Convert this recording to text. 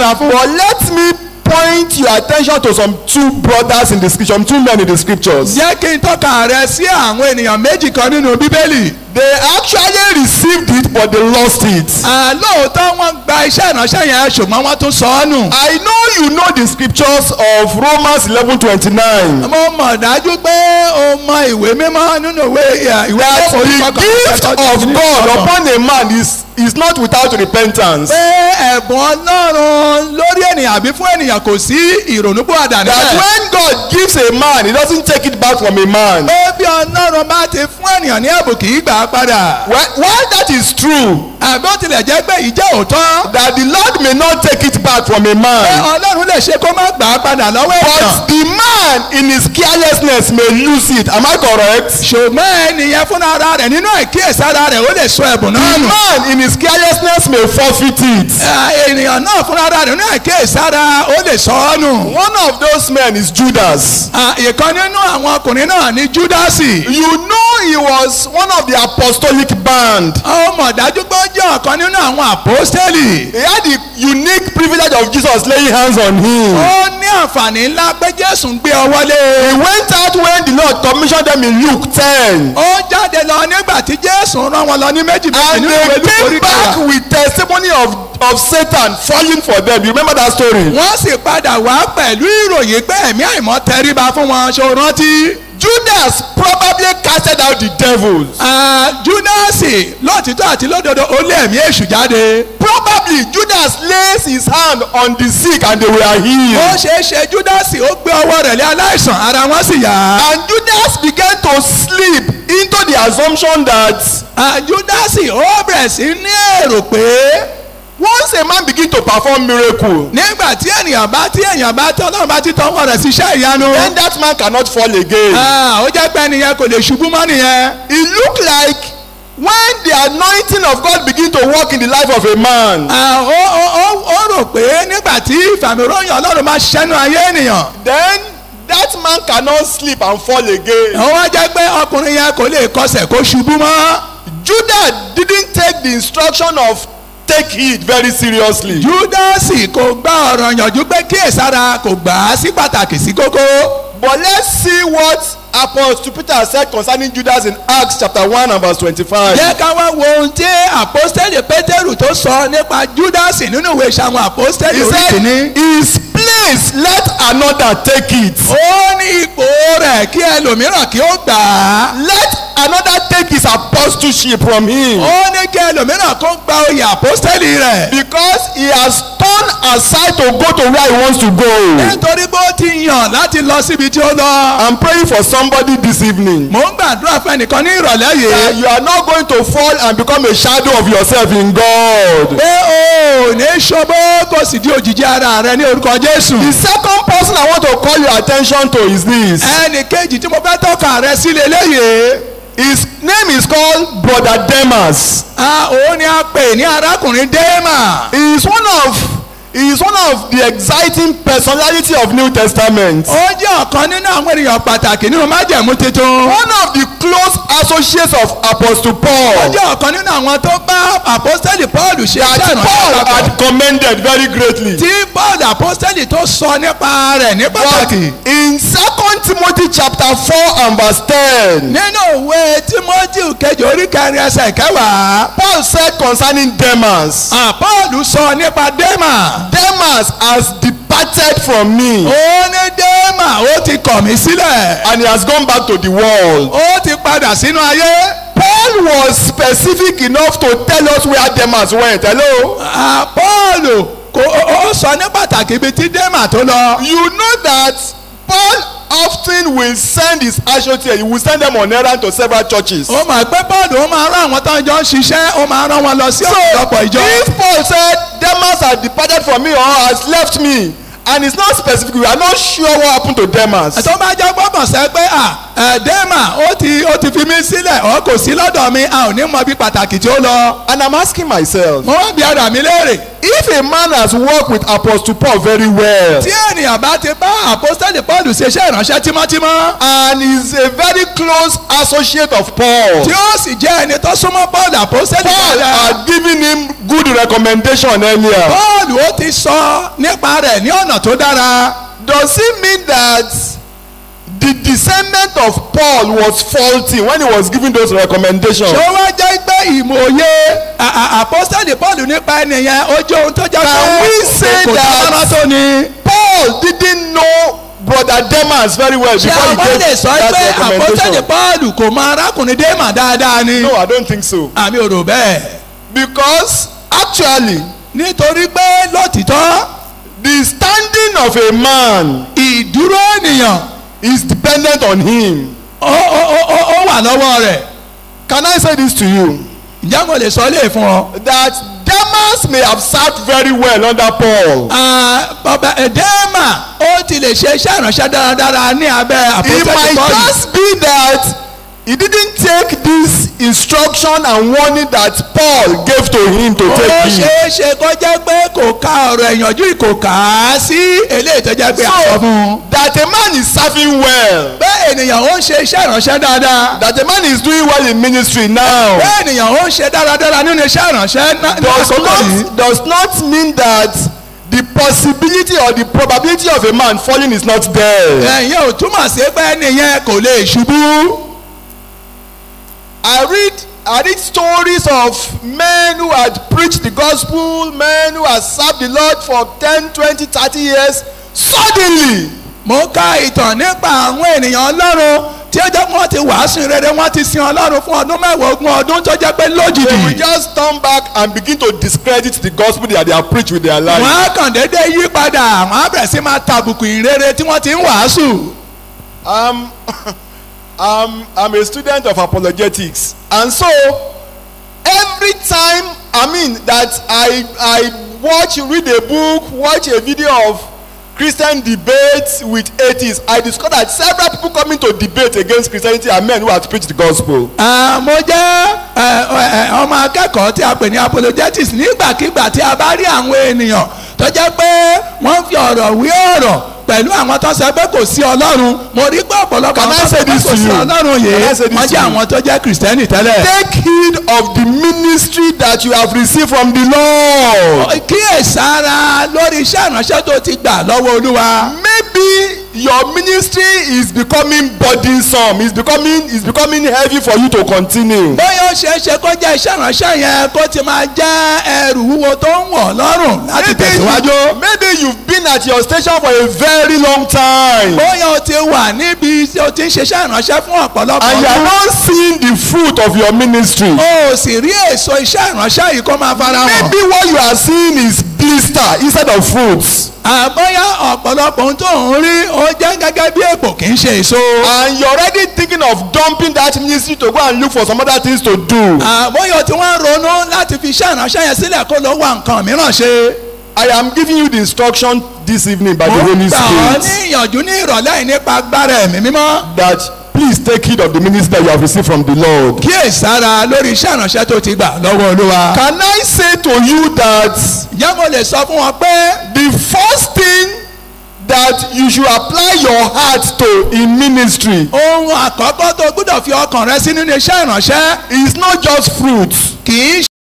dára fún. But let me point your attention to some two brothers in the scripture, some two men in the scriptures. jẹ́ kí n tọ́ka rẹ sí àwọn ènìyàn méjì kan nínú bíbélì. They actually received it, but they lost it. àlóòótọ́ wọ́n gba iṣẹ́ ìránṣẹ́ yẹn ṣùgbọ́n wọ́n tún sọ ọ́ nù. I know you know the scriptures of Romans eleven twenty-nine. mo mọ̀ dájú pé o mọ ìwé mímọ́ nínú ìwé ìwé That orí the kọkànlá gift ẹ̀tọ́ of ní God ọgbọ̀n. upon a man is is not without repentance. pé ẹ̀bùn ọlọ́run lórí ènìyàn àbí fún ènìyàn kò sí ìrònúpìwàdà That níbẹ̀. when God gives a man, he doesn't take it back from a man. pé bí ọlọ́run bá ti fún ènìyàn ní ẹ̀bùn kì í gbà á padà. Well, while that is true, àbí ó tilẹ̀ jẹ́ pé ìjẹ́ òótọ́. that the Lord may not take it back from a pé man, ọlọ́run lè ṣe kó má gbà á padà lọ́wọ́ ènìyàn. but the man in his carelessness may lose it. Am I correct? ṣùgbọ́n ènìyàn fúnra ara rẹ̀ nínú àìkíyèsára rẹ̀ ó lè sọ ẹ̀bùn The náà nù. man in his carelessness may forfeit it. Eh, ènìyàn náà fúnra ara rẹ̀ nínú àìkíyèsára ó lè sọ ọ́ nù. One of those men is Judas. Ah, ìkan nínú àwọn ọkùnrin náà ní júdásì. You know he was one of the apostolic band. ó mọ̀ dájú pé ó jẹ́ ọ̀kan nínú àwọn àpọ́stẹ́lì. He had the unique privilege of Jesus laying hands on him. ó ní àǹfààní ńlá pé jésù ń gbé ọwọ́ lé. He went out when the Lord commissioned them in Luke 10. ó jáde lọ nígbà tí jésù rán wọn lọ ní méjì méjì And nínú ìwé they Lúùkù came orí back kẹwàá. with testimony of, of Satan falling for them. You remember that story? wọ́n sì padà wá pẹ̀lú ìròyìn pé ẹ̀mí àìmọ́ tẹríba fún wọn ṣó rántí. Judas probably casted out the devils. Ah, júdásì lóòtítọ́ àti lódodo ó lé ẹ̀mí èṣù jáde. Probably Judas lays his hand on the sick and they were ó healed. ṣeé ṣe júdásì ó gbé ọwọ́ rẹ̀ lé aláìsàn ara wọn sì yá. And Judas began to slip into the assumption that Ah, júdásì ó bẹ̀rẹ̀ sí ní èrò pé once a man begin to perform miracle, nígbà tí ènìyàn bá tí ènìyàn bá tí ọlọ́run bá ti tọ́wọ́ rẹ̀ síṣẹ́ ìyanu. then that man cannot fall again. Ah, ó jẹ́ pé ẹnìyẹn kò lè ṣubú mọ́ nìyẹn. It look like when the anointing of God begin to work in the life of a man, Ah, ó ó ó ó rò pé nígbà tí ìfàmìròyìn ọlọ́run máa ṣẹ́nu ayé ènìyàn. then that man cannot sleep and fall again. ó wá jẹ́ pé ọkùnrin yẹn kò lè kọsẹ̀ kó ṣubú mọ́. Judah didn't take the instruction of take heed very seriously. júdásì kò gba ọ̀rọ̀ yànjú pé kíyèsára kò gbà á sí pàtàkì sí kókó. But let's see what Apostle Peter said concerning Judas in Acts chapter one and verse twenty-five. jẹ́ ká wá wo ohun tí àpọ́stẹ́lì pétérù tó sọ nípa júdásì nínú ìwé ìṣàwọn àpọ́stẹ́lì He orí said kìíní. his place let another take it. ó ní ipò rẹ̀ kí ẹlòmíràn kí ó gbà á. Let another take his apostleship from him. ó ní kí ẹlòmíràn kó gba oyè àpọ́stẹ́lì rẹ̀. Because he has turned aside to go to where he wants to go. nítorí pé ó ti yàn láti lọ síbi tí ó lọ. I'm praying for somebody this evening. mò ń gbàdúrà fún ẹnìkan ní ìrọ̀lẹ́ That yìí. you are not going to fall and become a shadow of yourself in God. pé o ò ní ṣubú kó sì di òjìji ara rẹ ní orúkọ jésù. The second person I want to call your attention to is this. ẹnì kejì tí mo fẹ́ tọ́ka rẹ sí leléyìí. His name is called Brother Demas. a òun ni a pè ní arákùnrin déèmà. He is one of he is one of the exciting personality of New Testament. ó jẹ́ ọ̀kan nínú àwọn ènìyàn pàtàkì nínú májẹ̀mú tuntun. One of the close associates of Apostle ó Paul. jẹ́ ọ̀kan nínú àwọn tó bá apostoli paul ṣe That iṣẹ́ Paul ìrànlọ́wọ́ papọ̀. had commended very greatly. tí paul apostoli tó sọ nípa rẹ̀ ní But pàtàkì. in second Timothy chapter four and verse ten. nínú ìwé timothy kejì orí kẹrin ẹsẹ̀ kẹwàá. Paul said concerning Demas. Ah, paul sọ nípa déèmà. Demas has departed from me ó ní déèmà ó ti kọ̀ mí sílẹ̀. and he has gone back to the world. ó ti padà sínú ayé. Paul was specific enough to tell us where Demas went. Hello? Ah, paul kò ó ó sọ ní pàtàkì ibi tí déèmà tó lọ. You know that Paul often will send his associates, he will send them on errand to several churches. ó mọ̀ pé paul ó máa rán àwọn tó ń jọ ń ṣiṣẹ́ ó máa rán wọn lọ sí ọ̀pọ̀lọpọ̀ ìjọ. If Paul said Demas has departed from me or has left me and it's not specific, we are not sure what happened to Demas. tó bá jẹ́ gbọ́dọ̀ sẹ́ pé à ẹ̀ déèmà ó ti ó ti fi mí sílẹ̀ ó kò sí lọ́dọ̀ mi a ò ní mọ bí pàtàkì tí ó lọ. And I'm asking myself, mo wá bí ara mi léèrè if a man has worked with Apostle Paul very well, tí ènìyàn bá ti bá àpọ́sítẹ́lì paul ṣe iṣẹ́ ìránṣẹ́ tímọ́tímọ́ and is a very close associate of Paul. tí ó sì jẹ́ ẹni tó súnmọ́ paul àpọ́sítẹ́lì Paul dáadáa had given him good recommendation earlier. paul ó ti sọ nípa rẹ̀ ní ọ̀nà tó dára Does it mean that the discernment of Paul was faulty when he was giving those recommendations? ṣé ó wá jẹ́ pé ìmòye à- à- àpọ́sítẹ́lì paul nípa ẹnìyẹn ó jẹ́ ohun tó jẹ́ Can we say kò that- dára tó ni. Paul didn't know brother Demas very well ṣé before he àwọn lè gave sọ pé that àpọ́sítẹ́lì recommendation. paul kò mọ arákùnrin déèmà dáadáa ni. No, I don't think so. àmì ò rò bẹ́ẹ̀. Because actually, nítorí pé lótìtọ́ the standing of a man ìdúró ènìyàn is dependent on him. ó ó ó ó ó wà lọ́wọ́ rẹ̀. Can I say this to you? ǹjẹ́ mo lè sọ lè fún ọ. That Demas may have served very well under Paul. Ah, bàbá ẹ̀dẹ́mà ó ti lè ṣe iṣẹ́ ìránṣẹ́ dáradára ní abẹ́ It àpótẹ́ might pọ́ọ̀lù. just be that he didn't take this instruction and warning that Paul gave to him to ó take him. ṣeé ṣe kó jẹ́ pé kò ka ọ̀rọ̀ ìyànjú yìí, kò kà á sí eléyìí tó jẹ́ pé àsọ fún un. So that a man is serving well, bẹ́ẹ̀ ènìyàn ó ń ṣe iṣẹ́ ìránṣẹ́ dáadáa. that a man is doing well in ministry now, bẹ́ẹ̀ ènìyàn ó ń ṣe dáradára nínú iṣẹ́ ìránṣẹ́ ná- ní does àkókò yìí. not does not mean that the possibility or the probability of a man falling is not there. ẹ̀yin ò túmọ̀ sí pé ènìyàn kò lè ṣubú. I read I read stories of men who had preached the gospel, men who had served the Lord for 10, 20, 30 years. Suddenly, mo ka ìtàn nípa àwọn ènìyàn ọlọ́run tí ó jẹ́ pé wọ́n ti wàásù rere wọ́n ti sin ọlọ́run fún ọdún mẹ́wàá ogún ọdún tó jẹ́ pé they will lójijì just turn back and begin to discredit the gospel that they have preached with their life. wọ́n á kàn déédé yí padà wọ́n á bẹ̀rẹ̀ sí máa tàbùkù ìrere tí wọ́n ti ń wàásù. Um, I'm, I'm a student of apologetics, and so every time I mean that I I watch read a book, watch a video of Christian debates with atheists, I discover that several people coming to debate against Christianity are men who have preached the gospel. Ah, mo jẹ́ ẹ, ẹ, ọmọ akẹ́kọ̀ọ́ tí a pè ní apologetics nígbàkigbà tí a bá rí àwọn ènìyàn tó jẹ́ pé wọ́n fi ọ̀rọ̀ wí ọ̀rọ̀ pẹ̀lú àwọn tó sọ pé kò sí ọlọ́run mo rí pé ọ̀pọ̀lọpọ̀ Can I àwọn tó say sọ pé this kò to sí you? ọlọ́run Can I yìí say this wọ́n to jẹ́ you? àwọn tó jẹ́ kìrìsìtẹ́nì tẹ́lẹ̀. Take heed of the ministry that you have received from the Lord. kíyèsára lórí iṣẹ́ ìránṣẹ́ tó ti gbà lọ́wọ́ olúwa. maybe your ministry is becoming burdensome is becoming is becoming heavy for you to continue. bóyá ó ṣeé ṣe kó jẹ́ iṣẹ́ ìránṣẹ́ yẹn kó ti máa jẹ́ ẹrù wúwo tó ń wọ̀ lọ́rùn láti maybe tẹ̀síwájú. you maybe you've been at your station for a very long time. bóyá o ti wà níbi tí o ti ń ṣiṣẹ́ ìránṣẹ́ fún ọ̀pọ̀lọpọ̀ and you are ọdún. not seeing the fruit of your ministry. o sì rí èso iṣẹ́ ìránṣẹ́ yìí kó máa fara hàn. maybe what you are seeing is blister instead of fruits. àbóyá ọ̀pọ̀lọpọ̀ ohun tó ń rí ó jẹ́ gẹ́gẹ́ bí èpò kì í ṣe èso. and you are already thinking of dumping that ministry to go and look for some other things to do. àbóyá o ti wọ́n ronú láti fi iṣẹ́ ìránṣẹ́ yẹn sílẹ̀ kó lọ wá nǹkan mìíràn ṣe. I am giving you the instruction this evening by the mo Holy ń gbà ọ́ ní Spirit. ìyànjú ní ìrọ̀lẹ́ yìí nípa agbára ẹ̀mí mímọ́. that please take heed of the ministry that you have received from the Lord. kíyèsára lórí iṣẹ́ ìránṣẹ́ tó ti gbà lọ́wọ́ olúwa. Can I say to you that ǹjẹ́ mo lè sọ fún wọn pé the first thing that you should apply your heart to in ministry ohun àkọ́kọ́ tó gbọ́dọ̀ fi ọkàn rẹ sí nínú iṣẹ́ ìránṣẹ́ is not just fruits kì í